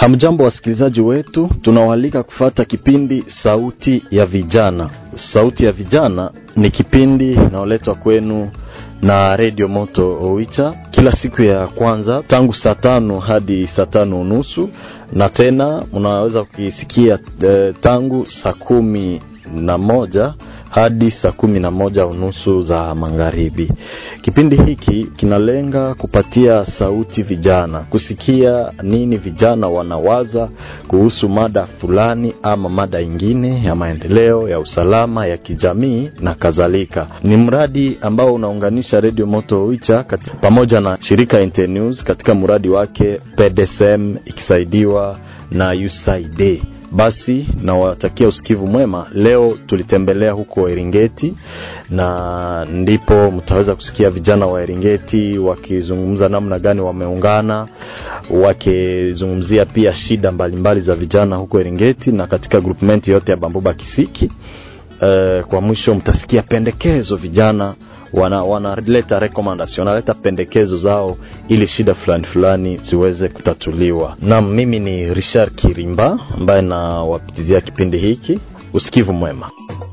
Hamjambo wasikilizaji wetu, tunawaalika kufata kipindi Sauti ya Vijana. Sauti ya Vijana ni kipindi inayoletwa kwenu na Radio Moto Oicha kila siku ya kwanza tangu saa tano hadi saa tano unusu na tena mnaweza kukisikia eh, tangu saa kumi na moja hadi saa kumi na moja unusu za magharibi. Kipindi hiki kinalenga kupatia sauti vijana, kusikia nini vijana wanawaza kuhusu mada fulani ama mada ingine ya maendeleo, ya usalama, ya kijamii na kadhalika. Ni mradi ambao unaunganisha Radio Moto Oicha pamoja na shirika Internews katika mradi wake PDSM ikisaidiwa na USAID. Basi nawatakia usikivu mwema. Leo tulitembelea huko Eringeti na ndipo mtaweza kusikia vijana wa Eringeti wakizungumza namna gani wameungana, wakizungumzia pia shida mbalimbali mbali za vijana huko Eringeti na katika groupment yote ya Bambuba Kisiki. Uh, kwa mwisho mtasikia pendekezo vijana wana wanaleta recommendation, wanaleta pendekezo zao ili shida fulani fulani ziweze kutatuliwa. Naam, mimi ni Richard Kirimba ambaye nawapitizia kipindi hiki. Usikivu mwema.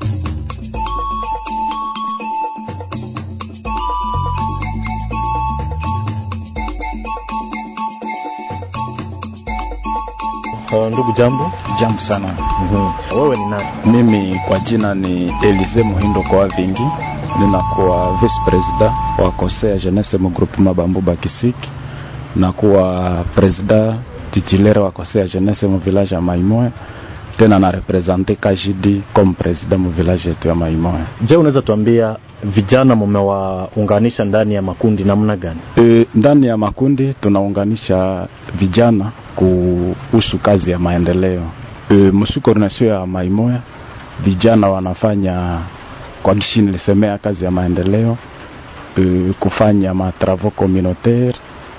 Uh, ndugu jambo. Jambo sana. Mm-hmm. Wewe ni nani? Mimi kwa jina ni Elize Muhindo kwa vingi, ninakuwa vice president wa Kosea Jeunesse mu groupement Bambuba Kisiki, nakuwa president titulaire wa Kosea Jeunesse mu village ya Maimoya, tena na represente KJD comme president mu village yetu ya Maimoya. Je, unaweza tuambia vijana mumewaunganisha ndani ya makundi namna gani? E, ndani ya makundi tunaunganisha vijana kuhusu kazi ya maendeleo. E, msu coordination ya Maimoya vijana wanafanya kwa gishi nilisemea kazi ya maendeleo e, kufanya matravaux communautaire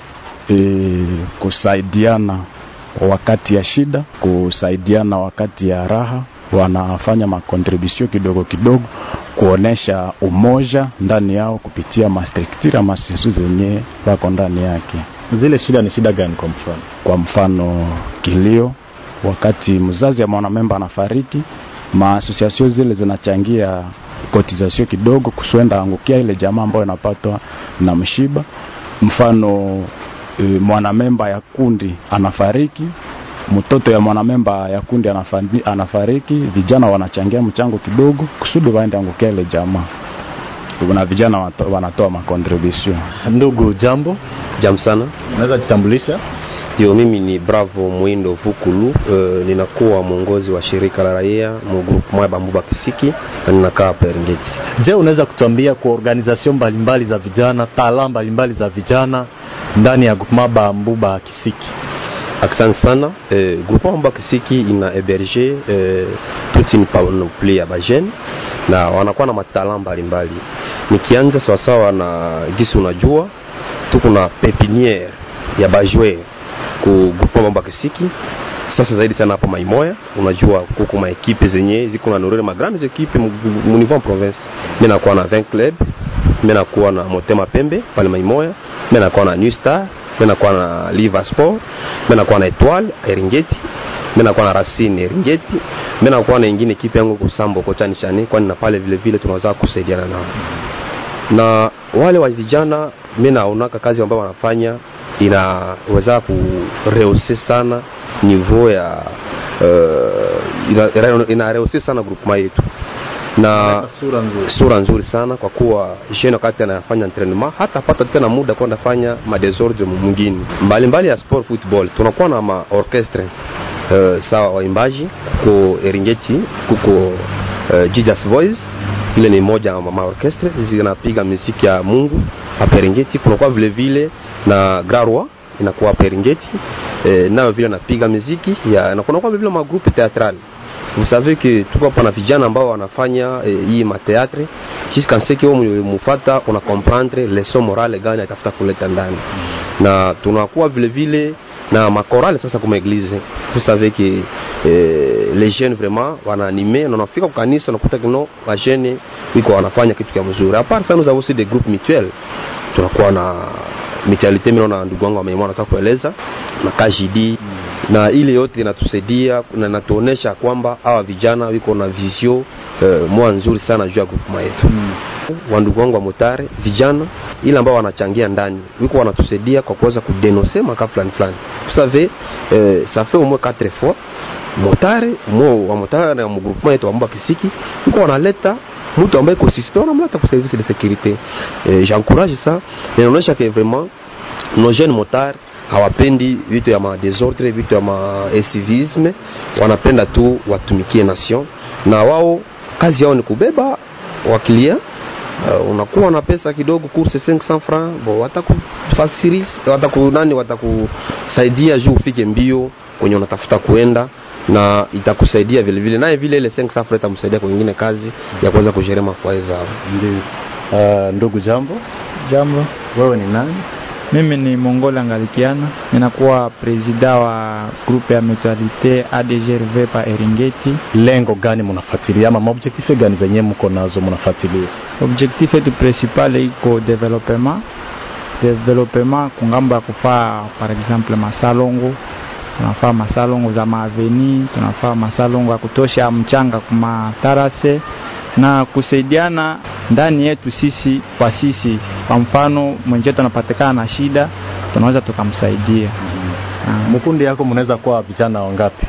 e, kusaidiana wakati ya shida, kusaidiana wakati ya raha. Wanafanya makontribusio kidogo kidogo kuonesha umoja ndani yao kupitia mastructure masusu zenye wako ndani yake. Zile shida ni shida gani? Kwa mfano, kwa mfano kilio, wakati mzazi ya mwanamemba anafariki, maasosiasio zile zinachangia kotizasio kidogo kuswenda angukia ile jamaa ambayo inapatwa na mshiba. Mfano e, mwanamemba ya kundi anafariki, mtoto ya mwanamemba ya kundi anafani, anafariki, vijana wanachangia mchango kidogo kusudi waende angukia ile jamaa na vijana wanatoa makontribution. Ndugu jambo. Jambo sana. Unaweza jitambulisha? Ndio, mimi ni Bravo Mwindo Vukulu. Uh, ninakuwa mwongozi wa shirika la raia mu group moja Bambuba Kisiki na ninakaa hapa Eringeti. Je, unaweza kutuambia kwa organization mbalimbali za vijana, taala mbalimbali za vijana ndani ya group moja Bambuba Kisiki? Asante sana. Eh, groupe Bambuba Kisiki ina héberger eh, toute une panoplie ya bajene na wanakuwa na matala mbalimbali. Nikianza sawasawa na gisi, unajua tuko na pepiniere ya bajoueur ku groupe Bambuba Kisiki sasa zaidi sana hapa Maimoya, unajua kuko ma equipe zenye ziko na nourrir ma grandes equipe mu niveau province. Mimi nakuwa na 20 club, mimi nakuwa na Motema Pembe pale Maimoya, mimi nakuwa na New Star, mimi nakuwa na Liva Sport, mimi nakuwa na Etoile Eringeti, mimi nakuwa na Racine Eringeti, mimi nakuwa na ingine equipe yangu kusambo kochani chani, kwani na pale vile vile tunaweza kusaidiana nao. Na wale wa vijana mimi naonaka kazi ambayo wanafanya inaweza kurehose sana niveau ya uh, inarehose ina sana groupement yetu na sura nzuri, sura nzuri sana kwa kuwa jeune wakati anafanya entraînement hata pata tena muda kwenda fanya madesordre mwingine mbalimbali ya sport football. Tunakuwa na ma orchestre uh, sawa waimbaji kuko Eringeti kuko uh, Jesus Voice ile ni moja ya ma orchestre zinapiga muziki ya Mungu hapa Eringeti. Kunakuwa vile vile na Grarwa inakuwa hapa Eringeti eh, nayo vile napiga muziki ya na kunakuwa vile ma groupe théâtral vous savez que tuko hapa na vijana ambao wanafanya eh, hii mateatre jusqu'à ce que mufata una comprendre leçon morale gani atafuta kuleta ndani, na tunakuwa vile vile na makorale sasa kuma eglise. Vous savez que eh, les jeunes vraiment wanaanime na unafika kwa kanisa unakuta kino wa jeunes wiko wanafanya kitu kia mzuri. À part ça nous avons aussi des groupes mutuels, tunakuwa na mutualité. Mimi naona ndugu wangu ameimwa nataka kueleza na KJD na ile yote inatusaidia na inatuonesha kwamba hawa vijana wiko na visio uh, moja nzuri sana juu ya groupement yetu mm. wandugu wangu wa motare vijana ile ambao wanachangia ndani wiko wanatusaidia kwa kuweza kudenonse maka fulani fulani vous savez euh, ça fait au moins quatre fois motare mo wa motare na mgroupement yetu ambao kisiki wiko wanaleta mtu ambaye iko suspect wanamleta kwa service de sécurité eh, j'encourage ça inaonyesha que vraiment nos jeunes motards hawapendi vitu ya madesordre vitu ya maesivisme wanapenda tu watumikie nation na wao kazi yao ni kubeba wakilia uh, unakuwa na pesa kidogo kurse 500 francs bo watakufasiri watakunani watakusaidia juu ufike mbio kwenye unatafuta kuenda na itakusaidia vile vile naye vile ile 500 francs itamsaidia kwa nyingine kazi ya kuweza kujerea mafuae zao ndio uh, ndugu jambo Jambo, wewe ni nani mimi ni Mongola Ngalikiana, ninakuwa presida wa grupe ya mutualite ADGRV pa Eringeti. lengo gani mnafuatilia ama maobjektife gani zenye mko nazo mnafuatilia Objectif yetu principal iko developement developement kungambo ya kufaa par exemple masalongo tunafaa masalongo za maaveni, tunafaa masalongo ya kutosha mchanga kuma tarase na kusaidiana ndani yetu sisi kwa sisi. Kwa mfano mwenzetu anapatikana na shida, tunaweza tukamsaidia. Ah, mkundi yako mnaweza kuwa vijana wangapi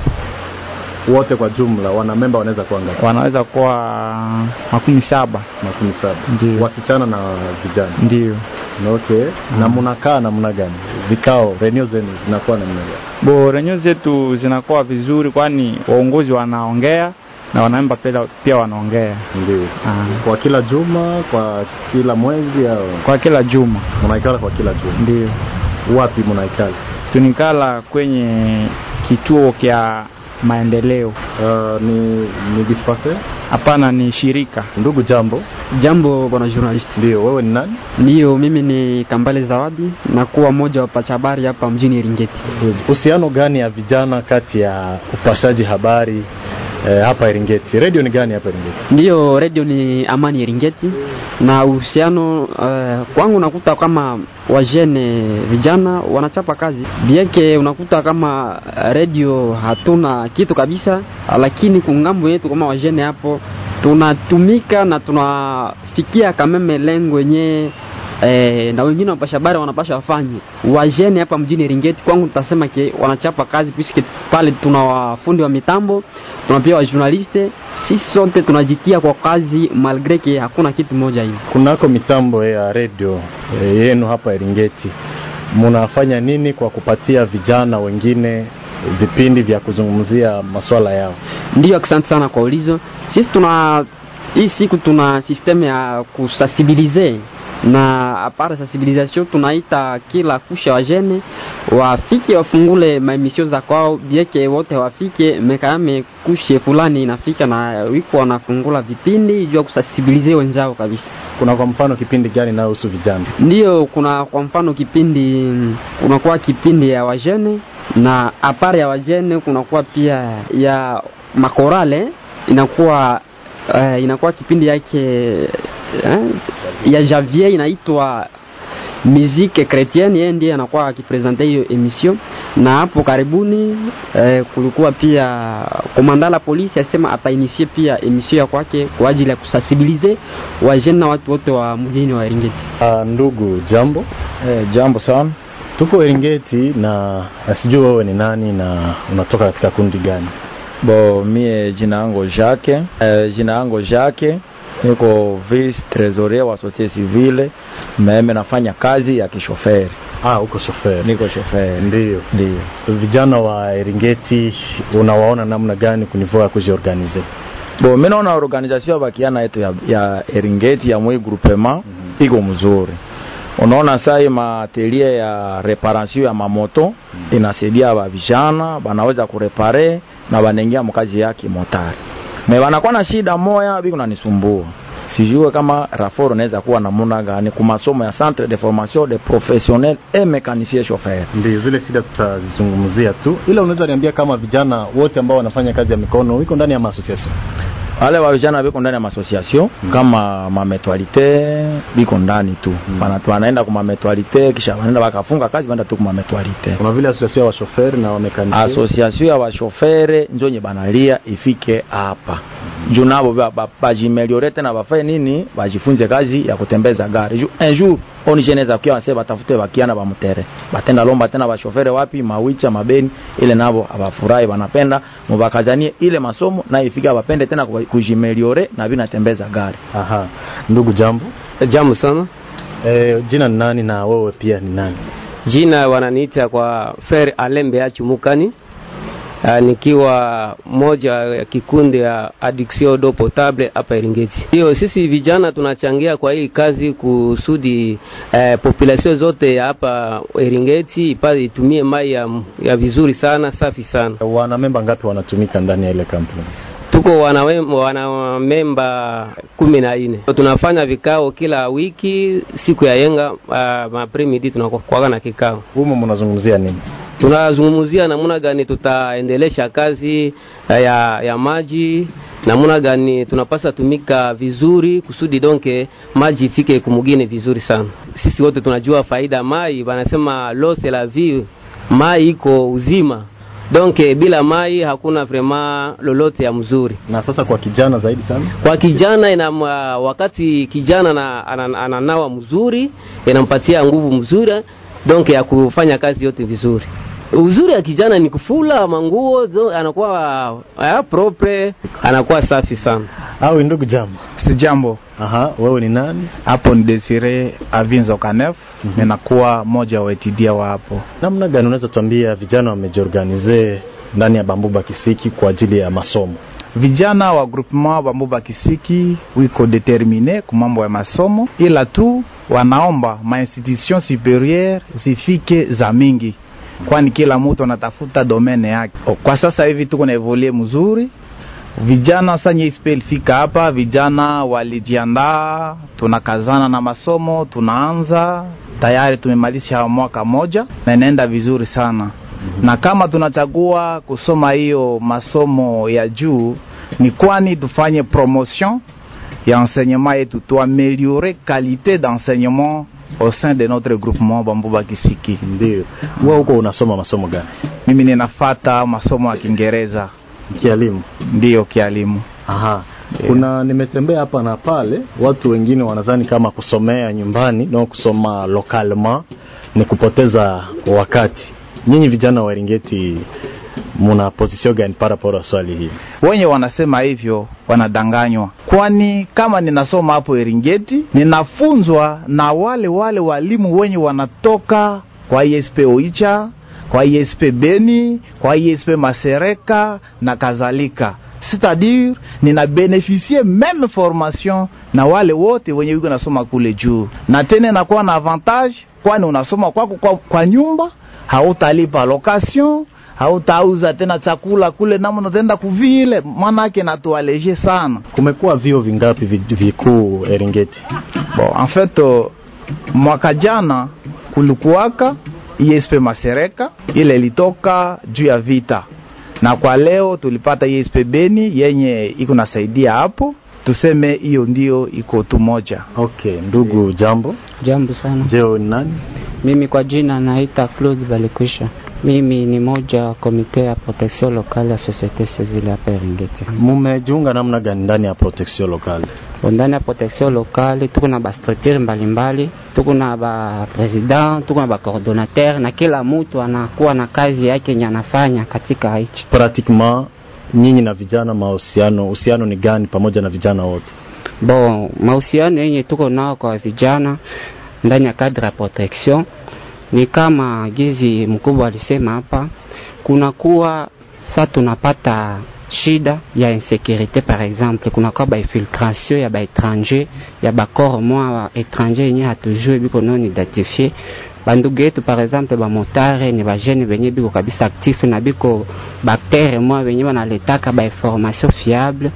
wote kwa jumla wana memba wanaweza kuwa ngapi wanaweza kuwa makumi saba makumi saba Ndio. wasichana na vijana ndio. okay na mnakaa namna gani vikao renio zenu zinakuwa namna gani Bo renyo zetu zinakuwa vizuri, kwani waongozi wanaongea na wanaemba pia, pia wanaongea ndio Ah, kwa kila juma kwa kila mwezi au kwa kila juma mnaikala kwa kila juma ndio wapi mnaikala tunikala kwenye kituo kya maendeleo. uh, ni ni dispensaire Hapana, ni shirika. ndugu jambo Jambo bwana journalist. ndio wewe ni nani Ndiyo, mimi ni Kambale Zawadi na kuwa mmoja wa pacha habari hapa mjini Eringeti. uhusiano gani ya vijana kati ya upashaji habari eh, hapa Eringeti redio ni gani hapa Eringeti Ndiyo, radio ni Amani Eringeti na uhusiano uh, kwangu unakuta kama wajene vijana wanachapa kazi bieke, unakuta kama radio hatuna kitu kabisa, lakini kungambo yetu kama wajene hapo tunatumika na tunafikia kameme lengo yenyewe eh, na wengine wapasha habari wanapasha wafanye wajene hapa mjini Ringeti. Kwangu tutasema ke wanachapa kazi puisque pale tuna wafundi wa mitambo, tuna pia wa journaliste, sisi sote tunajitia kwa kazi malgre ke hakuna kitu moja hivi. kunako mitambo ya redio eh, yenu hapa Eringeti mnafanya nini kwa kupatia vijana wengine vipindi vya kuzungumzia masuala yao Ndio, asante sana kwa ulizo. Sisi tuna hii siku tuna system ya kusensibilize na apart sensibilisation tunaita kila kusha wa jene wafike wafungule maemisio za kwao bieke wote wafike mekame kushe fulani inafika na wiko wanafungula vipindi juu ya kusensibilize wenzao kabisa. kuna kwa mfano kipindi gani inayohusu vijana Ndiyo, kuna kwa mfano kipindi kunakuwa kipindi ya wajene na apart ya wajene kunakuwa pia ya makorale inakuwa uh, inakuwa kipindi yake eh, ya Javier inaitwa musique chrétienne, yeye ndiye anakuwa akipresente hiyo emission. Na hapo karibuni eh, kulikuwa pia komanda la polisi asema atainisie pia emission ya kwake kwa ajili ya kusensibilize wajene na watu wote wa mjini wa Eringeti. uh, ndugu jambo Eh, jambo sana. tuko Eringeti na na sijui wewe ni nani na unatoka katika kundi gani Bo mie jina yangu Jacques, eh, jina yangu Jacques niko vice trésorier wa société civile, mimi nafanya kazi ya kishoferi, ah uko shoferi niko shoferi. ndio Ndio. vijana wa Eringeti unawaona namna gani kunivua kujiorganize Bo mimi naona organisation ya bakiana yetu ya, ya Eringeti ya mwi groupement mm -hmm. iko mzuri. Unaona sai matelie ya reparation ya mamoto mm -hmm. inasaidia ba vijana banaweza kurepare na banaingia mkazi yake motari. Me banakuwa na shida moya biko nanisumbua. Sijue kama rapport unaweza kuwa namna gani kwa masomo ya centre de formation de professionnels et mécaniciens chauffeurs. ndio zile shida tutazizungumzia tu ila unaweza niambia kama vijana wote ambao wanafanya kazi ya mikono iko ndani ya maasociation wale wa vijana biko ndani ya masociation kama mametualite biko ndani tu Bana- wanaenda kwa mametualite kisha wanaenda wakafunga kazi wanaenda tu kwa mametualite kuna vile association ya washoferi na wamekaniki association ya washofere njonye banalia ifike hapa juu nabo ba- ba- bajimeliore tena bafanye nini bajifunze kazi ya kutembeza gari Ju- un jour oni jeneza kia wase batafute bakiana bamutere batenda lomba tena bashofere wapi mawicha mabeni ile nabo abafurahi banapenda mubakazanie ile masomo na ifike abapende tena ku- kujimeliore na binatembeza gari aha ndugu jambo Jambo sana. e, jina ni nani na wewe pia ni nani Jina wananiita kwa Fer Alembe Achumukani. Uh, nikiwa moja ya kikundi ya Addiction d'eau potable hapa Eringeti. Hiyo sisi vijana tunachangia kwa hii kazi kusudi eh, population zote ya hapa Eringeti ipate itumie mai ya, ya vizuri sana safi sana. wana memba ngapi wanatumika ndani ya ile kampuni Tuko wanamemba wana memba kumi na nne. Tunafanya vikao kila wiki siku ya yenga uh, mapremidi tunakuwa na kikao humo mnazungumzia nini tunazungumzia namna gani tutaendelesha kazi ya, ya maji namna gani tunapasa tumika vizuri kusudi donke maji ifike kumugine vizuri sana sisi wote tunajua faida ya mai wanasema l'eau c'est la vie mai iko uzima donke bila mai hakuna vrema lolote ya mzuri na sasa kwa kijana zaidi sana kwa kijana ina wakati kijana na, ana- ananawa mzuri inampatia nguvu mzuri donc ya kufanya kazi yote vizuri uzuri ya kijana ni kufula manguo zo- anakuwa uh, propre anakuwa safi sana au ndugu jambo si jambo aha wewe ni nani hapo ni Desire Avinzo Kanef ninakuwa moja wa etidia wa hapo namna gani unaweza tuambia vijana wamejiorganize ndani ya bambuba kisiki kwa ajili ya masomo vijana wa groupement Bambuba Kisiki wiko determine ku mambo ya masomo, ila tu wanaomba ma institution supérieure zifike za mingi, kwani kila mtu anatafuta domene yake. O, Kwa sasa hivi tuko na evolue mzuri vijana sanye ispel fika hapa, vijana walijiandaa, tunakazana na masomo, tunaanza tayari, tumemalisha mwaka moja na inaenda vizuri sana na kama tunachagua kusoma hiyo masomo ya juu ni kwani tufanye promotion ya enseignement yetu tuameliore qualité d'enseignement au sein de notre groupement Bambuba Kisiki. ndio wewe huko unasoma masomo gani Mimi ninafata masomo ya Kiingereza, kielimu ndiyo kialimu. aha kuna nimetembea hapa na pale watu wengine wanadhani kama kusomea nyumbani na kusoma localement ni kupoteza wakati nyinyi vijana wa Eringeti muna position gani para pora swali hili wenye wanasema hivyo wanadanganywa, kwani kama ninasoma hapo Eringeti ninafunzwa na wale wale walimu wenye wanatoka kwa ISP Oicha, kwa ISP Beni, kwa ISP Masereka na kadhalika. C'est-à-dire nina beneficie meme formation na wale wote wenye wiko nasoma kule juu, na tena inakuwa na avantage, kwani unasoma kwako kwa, kwa nyumba hautalipa location hautauza tena chakula kule namna utaenda kuvile, manake natualeje sana. kumekuwa vio vingapi vi- vikuu Eringeti Bon, en fait uh, mwaka jana kulikuwaka ISP Masereka ile ilitoka juu ya vita, na kwa leo tulipata ISP Beni yenye iko nasaidia hapo, tuseme hiyo ndio iko tu moja. okay ndugu jambo Jambo sana. jeo ni nani Mimi kwa jina naita Claude Balikwisha. Mimi ni moja wa komite ya protection locale ya societe civile hapa Eringeti. mumejiunga namna gani ndani ya protection locale Ndani ya protection locale tuko na ba structure mbalimbali, tuko na ba president, tuko na ba coordinateur na kila mtu anakuwa na kazi yake yenye anafanya katika hichi. pratiquement nyinyi na vijana mahusiano uhusiano ni gani pamoja na vijana wote Bon, mahusiano yenye tuko nao kwa vijana ndani ya cadre ya protection ni kama gizi mkubwa alisema hapa, kunakuwa sa tunapata shida ya insécurité par exemple, kunakuwa ba infiltration ya ba étranger ya ba corps mwa wa étranger yenye hatujue biko non identifié bandugu yetu par exemple bamotare ni bajene benye biko kabisa actif na biko baktere mwa benye banaletaka ba information fiable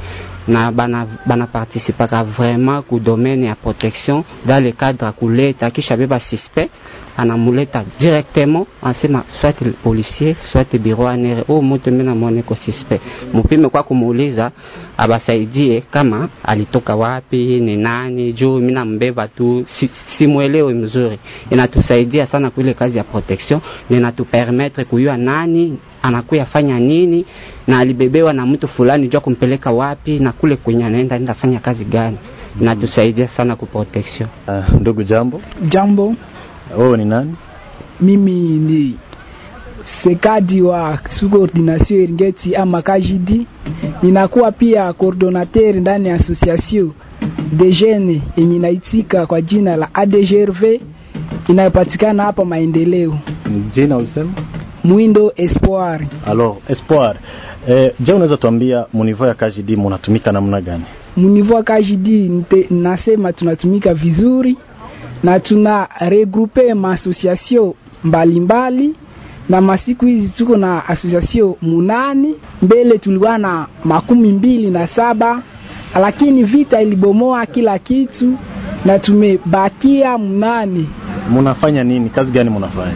na bana, bana participaka vraiment ku domaine ya protection dans le cadre ya kuleta kisha beba suspect anamuleta directement anasema soit policier soit bureau anere o mutu mimi namwone ko suspect mupime kwa kumuuliza abasaidie kama alitoka wapi ni nani juu mimi nambeba tu si, simwelewe mzuri inatusaidia sana kuile kazi ya protection na inatupermettre kujua nani anakuya fanya nini na alibebewa na mtu fulani jua kumpeleka wapi na kule kwenye anaenda enda fanya kazi gani inatusaidia sana ku protection Uh, ndugu jambo, Jambo, wewe ni nani? mimi ni sekadi wa subordination Eringeti ama Kajidi. Ninakuwa pia coordinateur ndani ya association de jeunes yenye inaitika kwa jina la ADGRV inayopatikana hapa Maendeleo, Jina ulisema? Mwindo Espoir. Alors, Espoir. Eh, je, unaweza tuambia munivo ya KJD munatumika namna gani? Munivua Kajidi nite- nasema tunatumika vizuri na tuna regroupe maassociation mbalimbali na masiku hizi tuko na association munani. Mbele tulikuwa na makumi mbili na saba lakini vita ilibomoa kila kitu na tumebakia munane. Munafanya nini? Kazi gani munafanya?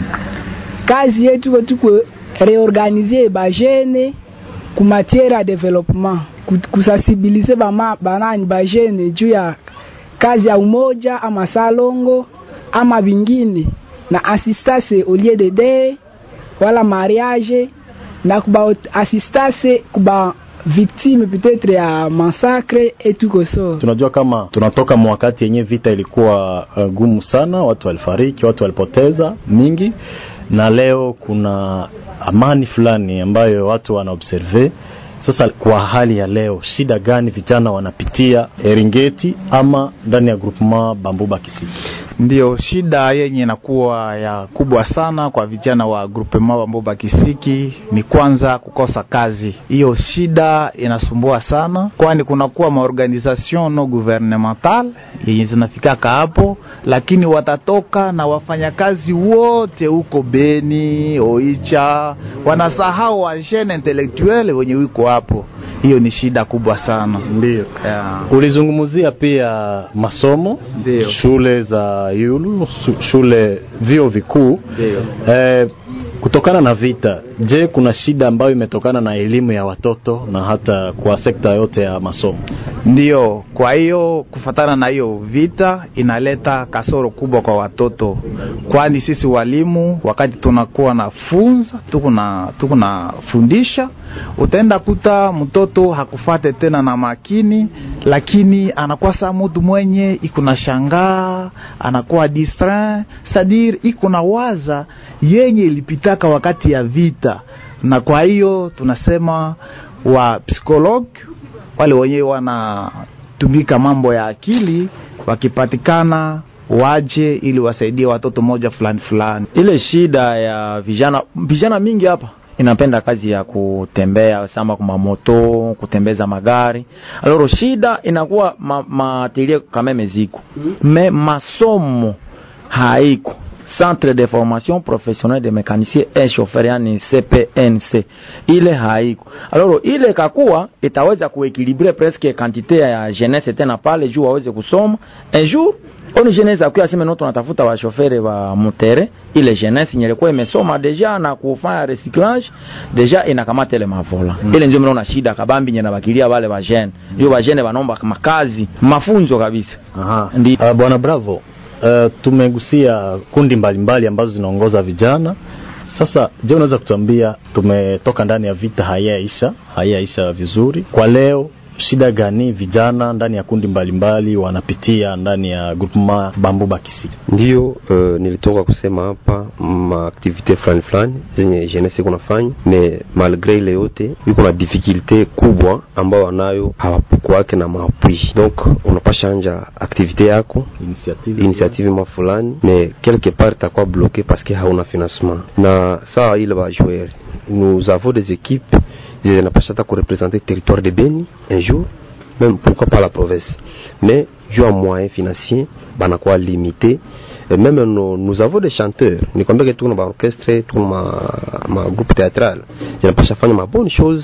Kazi yetu ko tuko reorganize bajene ku matiere ya development ku- kusensibilize bama banani bajene juu ya kazi ya umoja ama salongo ama vingine na assistance au lieu de deuil wala mariage na kuba assistance kuba victime peut-être ya massacre et tout ça. Tunajua kama tunatoka mwakati yenye vita ilikuwa uh, gumu sana, watu walifariki, watu walipoteza mingi, na leo kuna amani fulani ambayo watu wanaobserve. Sasa kwa hali ya leo, shida gani vijana wanapitia Eringeti ama ndani ya groupement Bambuba Kisiki? Ndiyo, shida yenye inakuwa ya kubwa sana kwa vijana wa groupement wa Mboba Kisiki ni kwanza kukosa kazi. Hiyo shida inasumbua sana, kwani kunakuwa maorganisation no gouvernemental yenye zinafikaka hapo, lakini watatoka na wafanyakazi wote huko Beni, Oicha, wanasahau wa jeune intellectuel wenye wiko hapo. Hiyo ni shida kubwa sana. Ndio. Yeah. Ulizungumzia pia masomo Ndio. shule za yulu su- shule vio vikuu Ndio. eh, kutokana na vita. Je, kuna shida ambayo imetokana na elimu ya watoto na hata kwa sekta yote ya masomo? Ndiyo, kwa hiyo kufatana na hiyo vita inaleta kasoro kubwa kwa watoto, kwani sisi walimu wakati tunakuwa na funza tuko na tuko na fundisha, utaenda kuta mtoto hakufate tena na makini, lakini anakuwa saa mutu mwenye iko na shangaa, anakuwa distrait, sadir iko na waza yenye ilipitaka wakati ya vita, na kwa hiyo tunasema wa psikologi wale wenyewe wanatumika mambo ya akili wakipatikana waje ili wasaidie watoto moja fulani fulani. ile shida ya vijana vijana mingi hapa inapenda kazi ya kutembea sama kwa mamoto kutembeza magari aloro shida inakuwa ma, materie kameme ziko me masomo haiko centre de formation professionnelle de mécanicien et chauffeur yani CPNC ile haiko aloro ile kakuwa itaweza kuekilibre presque quantité ya jeunesse tena pale juu waweze kusoma un jour oni jeunesse akuya sema no tunatafuta washofere wa mutere ile jeunesse nyelekuwa imesoma deja na kufanya recyclage deja inakamata ile mavola mm. ile ndio mnaona shida kabambi nyena bakilia wale wa jeune ndio wa jeune banomba makazi mafunzo kabisa Aha. Ndi- Uh, bwana Bravo, uh, tumegusia kundi mbalimbali mbali ambazo zinaongoza vijana. Sasa je, unaweza kutuambia, tumetoka ndani ya vita, haiyaisha haiyaisha vizuri kwa leo, shida gani vijana ndani ya kundi mbalimbali mbali, wanapitia ndani ya groupement Bambuba Kisiki? Ndiyo uh, nilitoka kusema hapa maaktivite fulani fulani zenye jeunesse iko nafanya, me malgre ile yote iko na difficulte kubwa ambao wanayo hawapokuwake na maapui, donc unapasha anja aktivite yako Initiative, initiative ma fulani mais quelque part itakuwa bloqué parce que hauna financement na sawa ile ba joueur nous avons des équipes zinapasha hata kurepresenter territoire de Beni un jour même pourquoi pas la province mais juu ya moyen financier banakuwa limité et même nous, nous avons des chanteurs nikwambia ke tuko na baorchestre tuko na ma, ma groupe théâtral zinapasha fanya ma bonne chose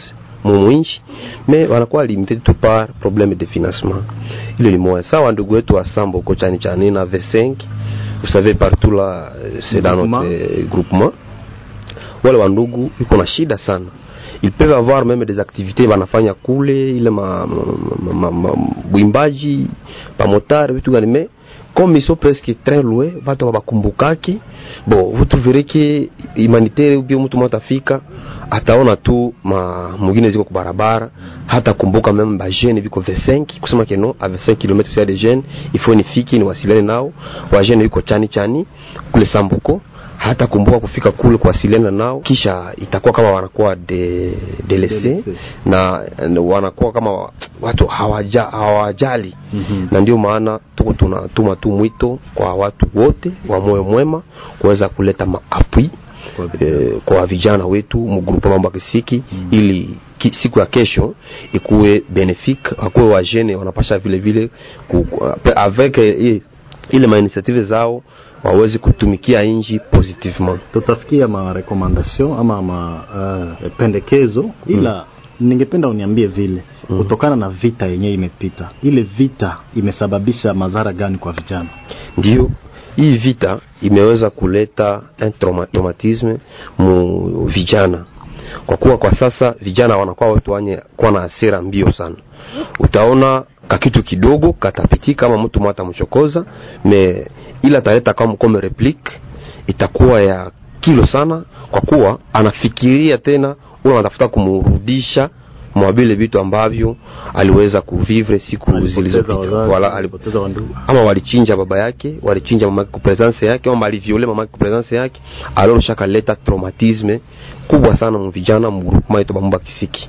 mwinchi me wanakuwa limited tu par problème de financement ile ni moya sawa ndugu wetu wa sambo huko chani chani na v5 vous savez partout là euh, c'est dans Groupement. notre euh, groupement wale wandugu iko na shida sana ils peuvent avoir même des activités wanafanya kule ile ma, ma, ma, ma, bwimbaji pamotari vitu gani mais comme ils sont presque très loin watu wabakumbukaki bon vous trouverez que humanitaire ubio mtu mmoja atafika ataona tu ma mwingine ziko kubarabara hata kumbuka meme ba jeune viko 25 kusema que non à 25 km c'est des jeunes il faut nifiki niwasiliane nao wa jeune yuko chani chani kule Sambuko hata kumbuka kufika kule kuwasiliana nao, kisha itakuwa kama wanakuwa de, delese na, na wanakuwa kama wa- watu hawaja, hawajali Mhm. na ndio maana tuko tunatuma tu mwito kwa watu wote wa moyo mwema kuweza kuleta maapui Kwa vijana. eh, kwa vijana wetu mgrupu mambo ya kisiki mm. ili ki, siku ya kesho ikuwe benefique akuwe wajene wanapasha vile vile ku, ku- avec eh, ile mainitiative zao waweze kutumikia inji positivement tutafikia ma recommendation ama ma uh, pendekezo ila ningependa uniambie vile kutokana na vita yenyewe imepita ile vita imesababisha madhara gani kwa vijana ndio hii vita imeweza kuleta un trauma- traumatisme mu vijana kwa kuwa kwa sasa vijana wanakuwa watu wenye kuwa na hasira mbio sana utaona kakitu kidogo katapitika kama mtu mwata mchokoza me ila ataleta kama comme replique itakuwa ya kilo sana kwa kuwa anafikiria tena ule anatafuta kumrudisha mwa vile vitu ambavyo aliweza kuvivre siku Alipoteza zilizopita wazazi, wala alipo alipoteza wandugu ama walichinja baba yake walichinja mama yake kwa presence yake ama waliviole mama yake kwa presence yake alors shaka leta traumatisme kubwa sana mu vijana mu groupement yetu bamba kisiki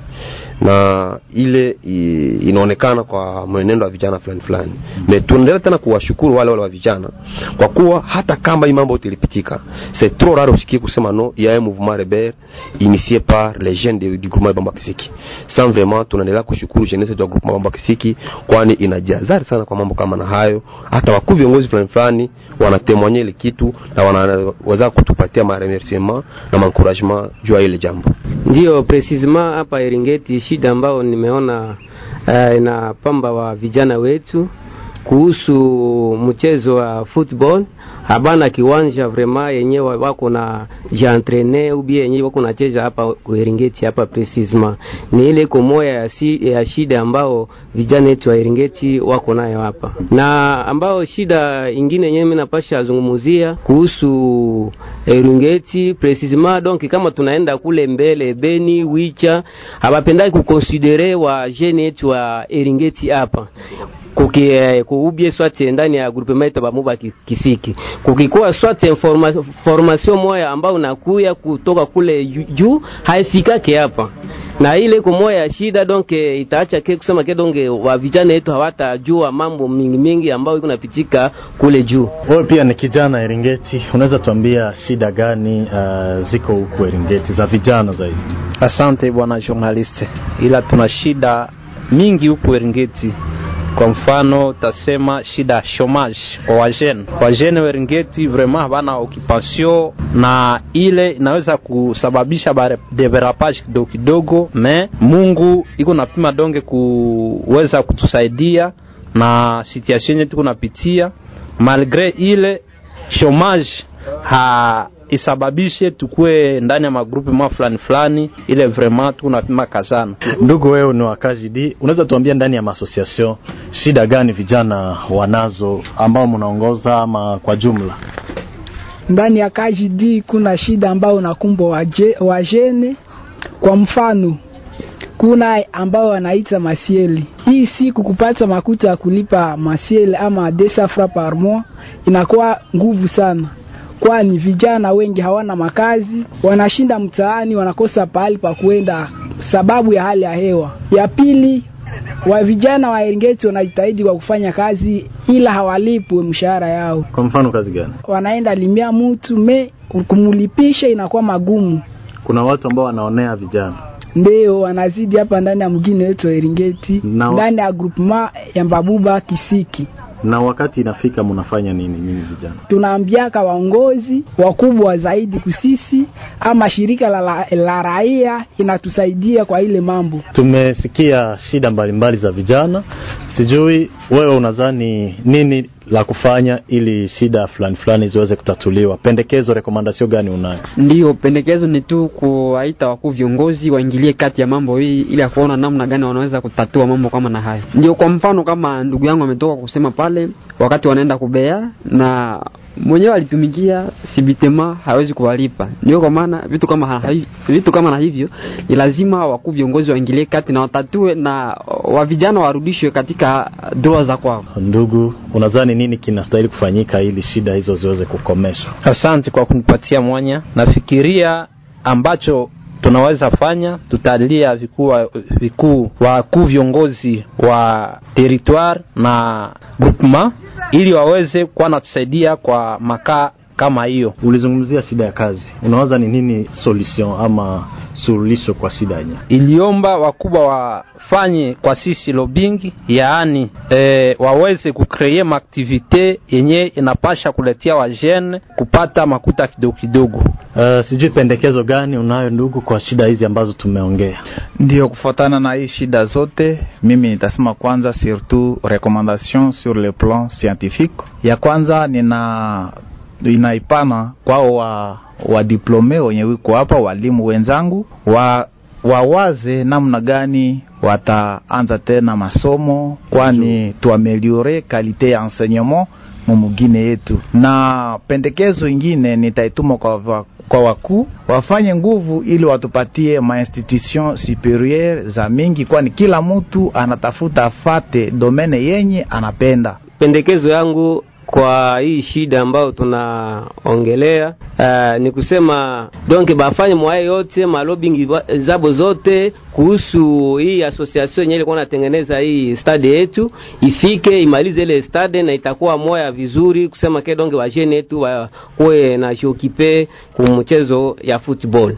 na ile i, inaonekana kwa mwenendo wa vijana fulani fulani me tunaendelea tena kuwashukuru wale wale wa vijana kwa kuwa hata kama hii mambo yote ilipitika c'est trop rare usikie kusema no il y a un mouvement rebelle initié par les jeunes de- du groupement bamba kisiki sans vraiment tunaendelea kushukuru jeunesse ya groupement bamba kisiki kwani inajazari sana kwa mambo kama na hayo hata wakuu viongozi fulani fulani wanatemwanya ile kitu na wanaweza kutupatia maremerciement na maencouragement juu ya ile jambo Ndiyo, precisement hapa Eringeti, shida ambayo nimeona uh, inapamba wa vijana wetu kuhusu mchezo wa football habana kiwanja vrema yenyewe wako na jantrene ubie yenyewe wako nacheza hapa Eringeti hapa precisement ni ile iko moya ya, si, ya shida ambao vijana wetu wa Eringeti wako nayo hapa, na ambao shida ingine yenyewe mimi napasha zungumuzia kuhusu Eringeti precisement donc kama tunaenda kule mbele Beni Wicha habapendaki kukonsidere wa jeune yetu wa Eringeti hapa kuki eh, kuubie swate ndani ya groupement yetu bamuba ki- kisiki kukikuwa swate informa, formation moya ambayo unakuya kutoka kule ju- juu haifikake hapa na ile iko moya ya shida donc eh, itaacha ke kusema ke donge wa vijana yetu hawatajua mambo mingi mingi ambayo iko napitika kule juu wewe pia ni kijana Eringeti unaweza tuambia shida gani uh, ziko huku Eringeti za vijana zaidi Asante bwana journaliste, ila tuna shida mingi huku Eringeti. Kwa mfano tasema shida ya chomage kwa wajene. Wajene wa Eringeti vraiment habana occupation, na ile inaweza kusababisha bare- deverapage kidogo kidogo, me Mungu iko napima donge kuweza kutusaidia na situation yetu kunapitia malgre ile chomage ha isababishe tukue ndani ya magrupu ma fulani fulani, ile vraiment tunapima kazana. ndugu wewe ni wakazi di unaweza tuambia ndani ya maasociation shida gani vijana wanazo ambao mnaongoza ama kwa jumla ndani ya KJD kuna shida ambayo unakumbwa waje- wajene. Kwa mfano, kuna ambao wanaita masieli. Hii siku kupata makuta ya kulipa masieli ama desa fra par mois inakuwa nguvu sana, kwani vijana wengi hawana makazi, wanashinda mtaani, wanakosa pahali pa kuenda sababu ya hali ya hewa. Ya pili, wa vijana wa Eringeti wanajitahidi kwa kufanya kazi ila hawalipwe mshahara yao kwa mfano kazi gani wanaenda limia mtu me kumulipisha inakuwa magumu, kuna watu ambao wanaonea vijana ndio wanazidi hapa ndani ya mgini wetu wa Eringeti, Na- ndani ya groupement ya Mbabuba Kisiki. Na wakati inafika, mnafanya nini nyinyi vijana? tunaambiaka waongozi wakubwa zaidi kusisi ama shirika la, la, la raia inatusaidia kwa ile mambo. Tumesikia shida mbalimbali za vijana, sijui wewe unadhani nini la kufanya ili shida fulani fulani ziweze kutatuliwa? Pendekezo, rekomandasio gani unayo? Ndiyo, pendekezo ni tu kuwaita wakuu viongozi waingilie kati ya mambo hii ili ya kuona namna gani wanaweza kutatua mambo kama na haya. Ndio, kwa mfano kama ndugu yangu ametoka kusema pale, wakati wanaenda kubea na mwenyewe alitumikia sibitema hawezi kuwalipa. Ndio kwa maana vitu kama ha, vitu kama na hivyo ni lazima wakuu viongozi waingilie kati na watatue, na wa vijana warudishwe katika doa za kwao. Ndugu, unadhani nini kinastahili kufanyika ili shida hizo ziweze kukomeshwa? Asante kwa kunipatia mwanya. Nafikiria ambacho tunaweza fanya, tutalia vikuu vikuu wakuu viongozi wa territoire na groupement ili waweze kuwa natusaidia kwa makaa kama hiyo. Ulizungumzia shida ya kazi, unawaza ni nini solution ama suluhisho kwa shida yenyewe? Iliomba wakubwa wafanye kwa sisi lobbying, yaani e, waweze kukreye maaktivite yenye inapasha kuletea wajene kupata makuta kidogo kidogo. Uh, sijui pendekezo gani unayo ndugu kwa shida hizi ambazo tumeongea? Ndio, kufuatana na hii shida zote, mimi nitasema kwanza, surtout recommandation sur le plan scientifique. Ya kwanza nina inaipana kwao wa wa diplome wenye wiko hapa, walimu wenzangu wa wawaze namna gani wataanza tena masomo, kwani tuameliore kalite ya enseignement mumugine yetu. Na pendekezo ingine nitaituma kwa kwa wakuu wafanye nguvu ili watupatie mainstitution supérieure za mingi, kwani kila mtu anatafuta afate domene yenye anapenda. Pendekezo yangu kwa hii shida ambayo tunaongelea uh, ni kusema donc bafanye mwaye yote malobing zabo zote kuhusu hii association yenyewe ilikuwa natengeneza hii stade yetu ifike imalize ile stade na itakuwa moya vizuri kusema ke donge wajene yetu wakuwe na jiokipe kumchezo ya football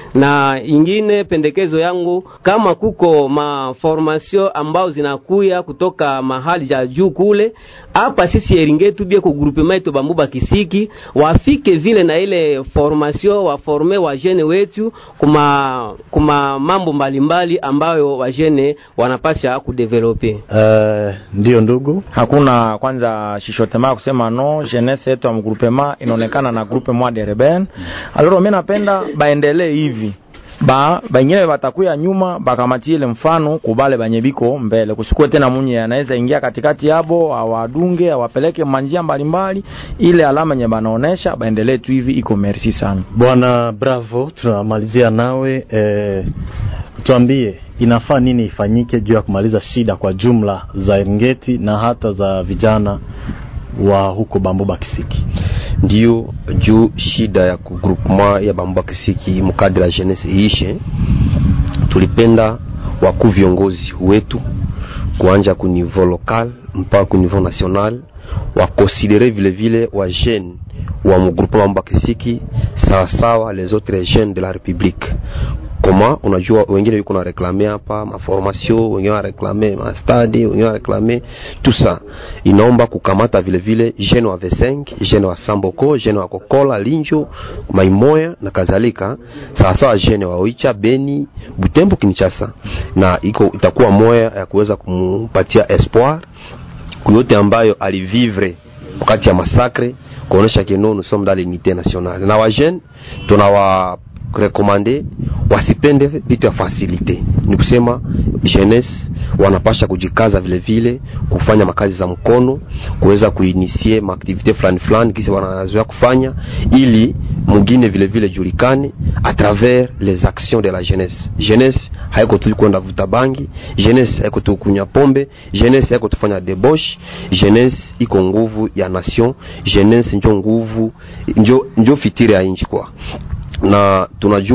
na ingine pendekezo yangu kama kuko maformasio ambao zinakuya kutoka mahali ja juu kule hapa sisi Eringetu bie ku groupement yetu Bambuba Kisiki wafike vile na ile formation waforme wajene wetu kuma kuma mambo mbalimbali ambayo wajene wanapasha kudevelope. Uh, ndio ndugu, hakuna kwanza shishotema kusema no jeunesse yetu ya mgroupement inaonekana na groupe moi de rebel alors mimi napenda baendelee hivi ba bengine batakuya nyuma bakamatie ile mfano kubale banye biko mbele, kusikue tena munye anaweza ingia katikati yabo awadunge awapeleke manjia mbalimbali, ile alama nye banaonesha baendelee tu hivi. Iko merci sana bwana. Bravo, tunamalizia nawe eh, tuambie inafaa nini ifanyike juu ya kumaliza shida kwa jumla za Eringeti na hata za vijana wa huko Bambuba Kisiki. Ndio juu shida ya kugroupement ya Bambuba Kisiki mukadri la jeunesse iishe, tulipenda wakuu viongozi wetu kuanja ku niveau local mpaka ku niveau national wakonsidere vile vile wa jeune wa mgroupement Bambuba Kisiki sawasawa les autres jeunes de la République koma unajua wengine yuko na reklame hapa maformation, wengine wanareklame mastadi, wengine wanareklame tout ça. Inaomba kukamata vile vile jeune wa V5, jeune wa Samboko, jeune wa Kokola, Linjo, Maimoya na kadhalika, sawa sawa jeune wa Oicha, Beni, Butembo, Kinshasa, na iko itakuwa moya ya kuweza kumpatia espoir kuyote ambayo alivivre wakati ya masakre, kuonesha keno nous sommes dans l'unité nationale na wa jeune tunawa rekomande wasipende vitu ya fasilite, ni kusema jeunesse wanapasha kujikaza vile vile kufanya makazi za mkono, kuweza kuinisie maaktivite fulani fulani kisi wanazoea kufanya, ili mwingine vile vile julikane a travers les actions de la jeunesse. Jeunesse haiko tu kwenda vuta bangi, jeunesse haiko tu kunya pombe, jeunesse haiko tufanya debauche, jeunesse iko nguvu ya nation, jeunesse njo nguvu njo, njo fitiri ya inchi kwa na tunajua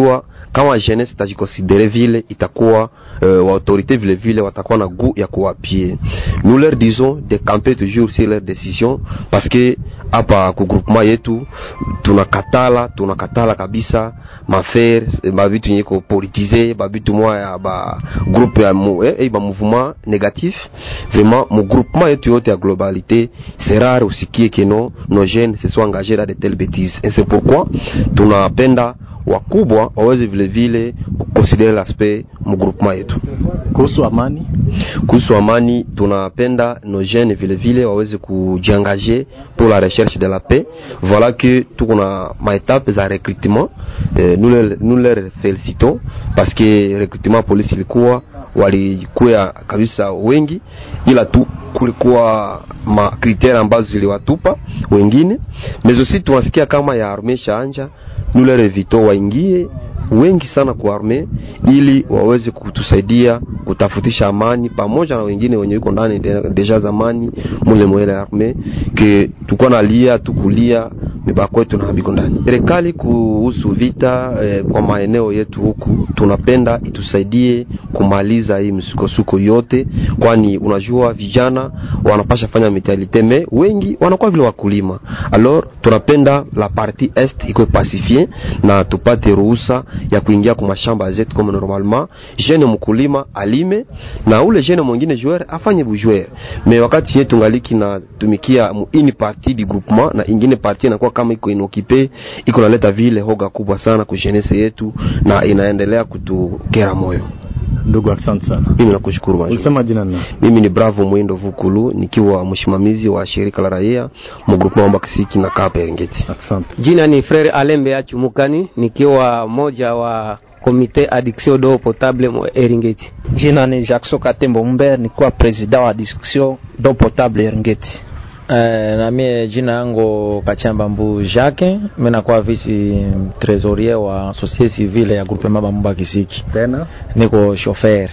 kama jeunesse itajikonsidere vile itakuwa euh, wa autorité vile vile watakuwa na goût ya kuwapie nous leur disons de camper toujours sur leur décision parce que hapa ku groupement yetu tunakatala tunakatala kabisa mafaire bavitu yenye ko politize bavitu mwa ya ba groupe ya mu, eh, eh, ba mouvement négatif vraiment mu groupement yetu yote ya globalité c'est rare usikie que no nos jeunes se soient engagés dans de telles bêtises et c'est pourquoi tunapenda wakubwa waweze vile vile kuconsidere l'aspect mu groupement yetu kuhusu amani kuhusu amani tunapenda nos jeunes vile vile waweze kujiengager pour la recherche de la paix voilà que tuko na maetape za recrutement eh, nous, leur, nous leur félicitons parce que recrutement polisi ilikuwa walikuwa kabisa wengi ila tu kulikuwa makriteri ambazo ziliwatupa wengine mais aussi tunasikia kama ya arme shaanja nous leur invitons waingie wengi sana kwa arme ili waweze kutusaidia kutafutisha amani pamoja na wengine wenye yuko ndani de- deja zamani mule mwele arme ke tukuwa nalia tukulia mibako yetu na habiko ndani serikali kuhusu vita eh, kwa maeneo yetu huku tunapenda itusaidie kumaliza hii msukosuko yote kwani unajua vijana wanapasha fanya mitalite me wengi wanakuwa vile wakulima alors tunapenda la partie est iko pacifie na tupate ruhusa ya kuingia kwa mashamba zetu kama normalement jeune mkulima alime na ule jeune mwingine joueur afanye bujoueur me wakati yetu ngaliki na tumikia mu ini partie du groupement na ingine partie inakuwa kama iko inokipe iko naleta vile hoga kubwa sana ku jeunesse yetu na inaendelea kutukera moyo ndugu asante sana mimi nakushukuru bwana. ulisema jina nani mimi ni bravo mwindo vukulu nikiwa msimamizi wa shirika la raia mu groupement wa Mbakisiki na Kapa Eringeti asante Jina ni Frere Alembe Achumukani, nikiwa moja wa komite addiction d'eau potable mo Eringeti. Jina ni Jackson Katembo Mber, nikuwa president wa discussion d'eau potable Eringeti. Eh, na mie jina yangu Kachamba Mbu Jacques, mimi nakuwa vice trésorier wa société civile ya groupement Bamumba Kisiki. tena Niko chauffeur.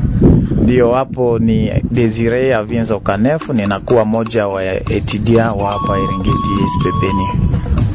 Ndio, hapo ni Desire Avienza Ukanefu, ninakuwa moja wa etudia wa hapa Eringeti SPPN.